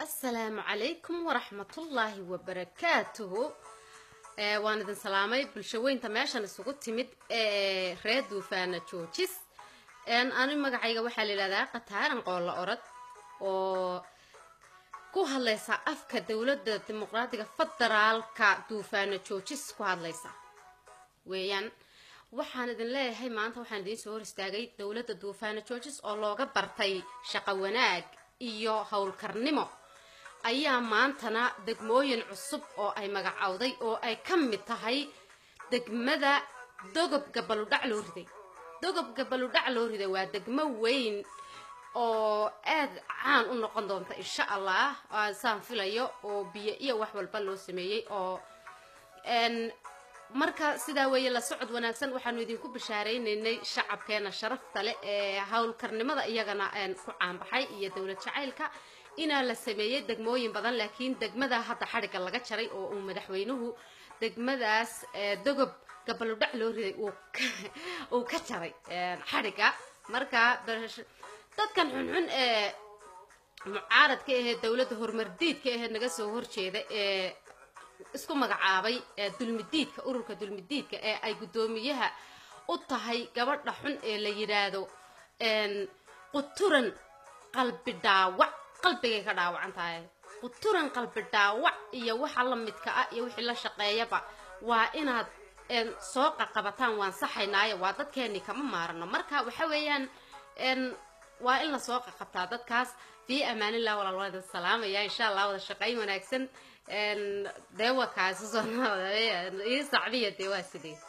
asalaamu calaykum waraxmatullaahi wabarakaatuhu waan idin salaamay bulshaweynta meeshan isugu timid ee reer duufaana joojis ani magacayga waxaa la yidhahdaa qataaran qoollo orod oo ku hadlaysa afka dowladda dimuqraadiga federaalka duufaana joojis ku hadlaysa weeyaan waxaan idin leeyahay maanta waxaan idiin soo hor istaagay dowladda duufaana joojis oo looga bartay shaqo wanaag iyo howlkarnimo ayaa maantana degmooyin cusub oo ay magacowday oo ay ka mid tahay degmada dogob gabaludhac loo riday dogob gabaludhac loo riday waa degmo weyn oo aad caan u noqon doonta insha allah saan filayo oo biyo iyo wax walba loo sameeyey oo marka sidaa weeye la socod wanaagsan waxaanu idinku bishaareynay shacabkeena sharafta leh ee howlkarnimada iyagana ku caanbaxay iyo dowlad jacaylka inaa la sameeyey degmooyin badan laakiin degmada hadda xadhigga laga jaray oo uu madaxweynuhu degmadaas dogob gabaludhac loo riday uu ka jaray xadhigga marka dadkan xunxun ee mucaaradka ahee dowladda horumardiidka ahee naga soo horjeeda ee isku magacaabay dulmidiidka ururka dulmidiidka ee ay guddoomiyaha u tahay gabadha xun ee la yidhaahdo quturan qalbi dhaawac qalbigay ka dhaawacan tahay quturan qalbi dhaawac iyo waxa la midka ah iyo wixii la shaqeeyaba waa inaad soo qaqabataan waan saxaynaayo waa dadkeeni kama maarano marka waxa weeyaan waa in lasoo qaqabtaa dadkaas fii amaanillah walaal waan idin salaamaya insha allah wada shaqayn wanaagsan dee waa kaasi soo ii sacbiya dee waa sidee